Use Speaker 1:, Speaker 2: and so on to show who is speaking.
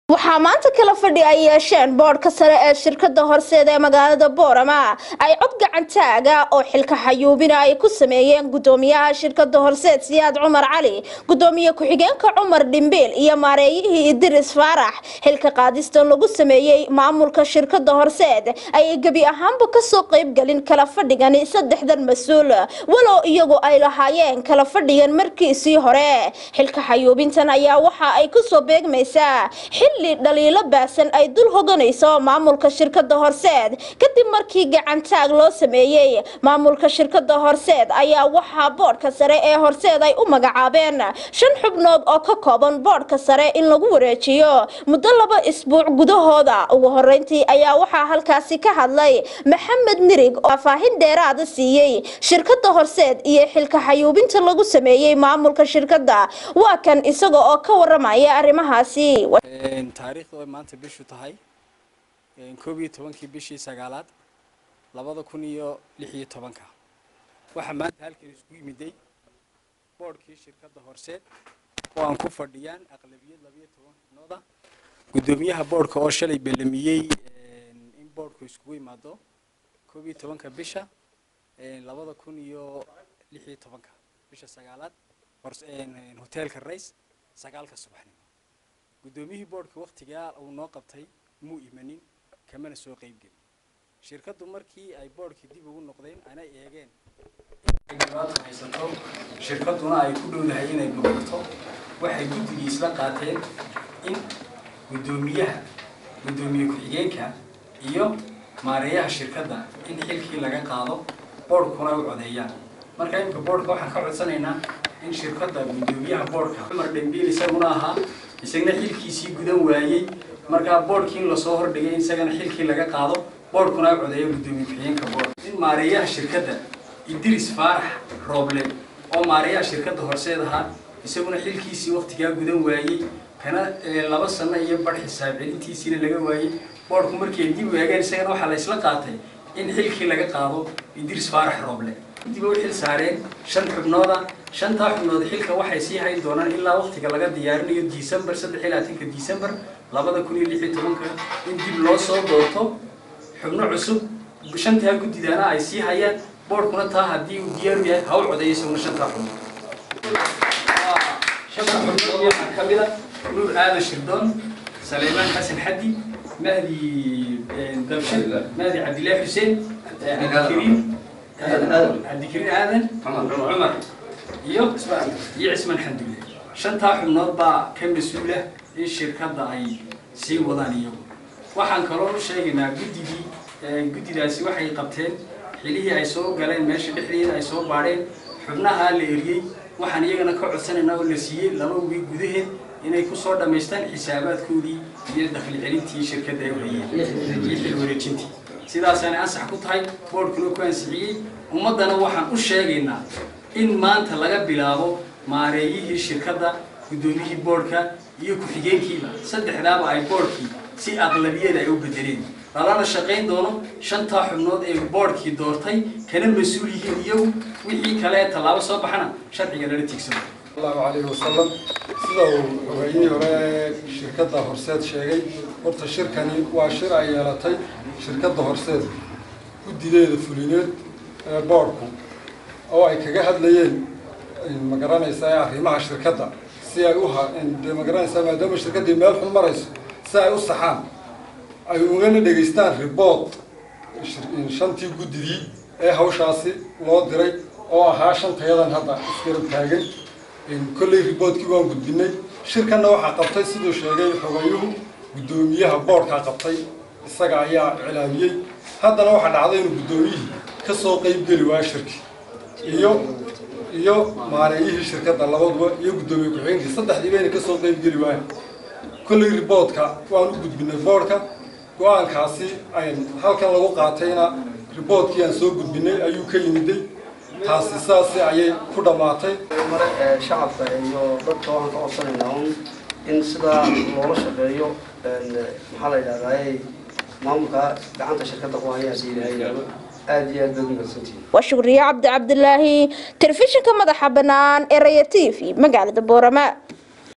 Speaker 1: waxaa maanta kala fadhi ay yeesheen boodhka sare ee shirkada horseeda ee magaalada boorama ay cod gacantaaga oo xilka xayuubina ay ku sameeyeen gudoomiyaha shirkada horseed siyaad cumar cali gudoomiye ku-xigeenka cumar dhimbiil iyo maareeyihii idiris faarax xilka qaadistan lagu sameeyey maamulka shirkada horseed ayay gebi ahaanba kasoo qeybgelin kala fadhigani saddexdan mas-uul walow iyagu ay lahaayeen kala fadhigan markiisii hore xilka xayuubintan ayaa waxa ay kusoo beegmaysaa xilli dhaliilo baasan ay dul hoganayso maamulka shirkada horseed kadib markii gacantaag loo sameeyey maamulka shirkada horseed ayaa waxaa boodhka sare ee horseed ay u magacaabeen shan xubnood oo ka kooban boodhka sare in lagu wareejiyo muddo laba isbuuc gudahooda ugu horeyntii ayaa waxaa halkaasi ka hadlay maxamed nirig oo faahfaahin dheeraada siiyey shirkada horseed iyo xilka xayuubinta lagu sameeyey maamulka shirkada waa kan isaga oo ka waramaya arrimahaasi
Speaker 2: taariikhdu ay maanta bishu tahay koob iyo tobankii bishii sagaalaad labada kun iyo lix iyo tobanka waxaa maanta halkan isku yimiday boodhkii shirkadda horseed oo aan ku fadhiyaan aqlabiyad labiyo toban xubnooda guddoomiyaha boodhka oo shalay ballamiyey in boodhku iskugu imaado koob iyo tobanka bisha labada kun iyo lix iyo tobanka bisha sagaalaad hoteelka rays sagaalka subaxnimo guddoomiyihii boodhka wakhtigaa uu noo qabtay muu imanin kamana soo qeybgelin shirkaddu markii ay boodhkii dib ugu noqdeen ana eegeen inay dhibaato haysato shirkadduna ay ku dhowdahay inay burburto waxay guddigii isla qaateen in guddoomiyaha guddoomiye ku-xigeenka iyo maareeyaha shirkadda in xilkii laga qaado boodhkuna u codeeyaan marka imika boodhka waxaan ka codsanaynaa in shirkadda guddoomiyaha boodhka cumar dhembiil isaguna ahaa isagna xilkiisii gudan waayey markaa boodhkii in lasoo hordhigay isagana xilkii laga qaado boodhkuna u codeeyo guddoomiye ku-xigeenka boodh in maareeyaha shirkadda idris faarax rooble oo maareeyaha shirkadda horseed ahaa isaguna xilkiisii waktigaa gudan waayey kana laba sano iyo bar xisaab celintiisiina laga waayey boodhku markay dib waageen isagana waxaa la isla qaatay in xilkii laga qaado idris faarax rooble dib u xil saareen shan xubnooda shantaa xubnood xilka waxay sii hayn doonaan ilaa waktiga laga diyaarinayo december saddex iyo labaatanka december labada kun iyo lix iyo tobanka in dib loo soo doorto xubno cusub shantaa guddidaana ay sii hayaan boodhkuna taa haddii uu diyaaru yahay ha u codeeyo isaguna shantaa xubnood shanta xubnood waxaa ka mid a nuur aadan shirdoon saleymaan xasan xaddi mahdi dabshir mahdi cabdillaahi xuseen cabdikariim cabdikariin aadan cumar iyo iyo cismaan xandulle shantaa xubnood baa ka mas-uula in shirkadda ay sii wadaan iyagu waxaan kaloo u sheegaynaa guddigii guddidaasi waxay qabteen xilihii ay soo galeen meesha dhexdeeda ay soo baadheen xubnahaa la eriyey waxaan iyagana ka codsanaynaa oo la siiyey laba wiig gudaheed inay kusoo dhammaystaan xisaabaadkoodii iyo dakhli celintii shirkadda ay hayeen iyo xil wareejintii sidaasaanay ansax ku tahay boodhkuna ku ansixiyey ummaddana waxaan u sheegaynaa in maanta laga bilaabo maareeyihii shirkadda guddoomiyihii boodhka iyo ku-xigeenkiiba saddexdaaba ay boodhkii si aqlabiyada ay u bedeleen lalana shaqayn doono shantaa xubnood ee boodhkii doortay kana mas-uul yihiin iyagu wixii kale ee tallaabo soo baxana sharciga lala tiigsano
Speaker 3: allahu calayhi wasalam sida uu hogaaynihii hore ee shirkadda horseed sheegay horta shirkani waa shir ay yeelatay shirkadda horseed guddideeda fulineed ee boodhku oo ay kaga hadlayeen ma garanaysaa arrimaha shirkadda si ay u de ma garanaysaa maadaama shirkaddii meel xun marayso si ay u saxaan ay ugana dhegaystaan ribood shantii guddidii ee hawshaasi loo diray oo ahaa shantayadan hadda isgarab taagan kolley riboodkii waan gudbinay shirkanna waxaa qabtay siduu sheegay xogayuhu guddoomiyaha boodhkaa qabtay isaga ayaa iclaamiyey haddana waxaa dhacday inuu guddoomiyihii ka soo qeybgeli waayo shirki iyo iyo maareeyihii shirkadda labaduba iyo guddoomiye ku-xigeenkii saddexdii bayna kasoo qeybgeli waayan kolley riboodka waan u gudbinay boodhka go-aankaasi ay halkan lagu qaatayna riboodkii aan soo gudbinay ayuu ka yimiday taasi saasi ayay ku dhammaatay
Speaker 4: mare shacabka iyo dadka waxaan ka codsanaynaa un in sidaa loola shaqeeyo maxaa la yidhahdaa maamulka gacanta shirkadda ku haya haddii ilahay yidhahdo aad iyo aad baad umahadsantihin
Speaker 1: waa shukriye cabdi cabdilaahi telefishinka madaxa bannaan ee raya t v magaalada boorama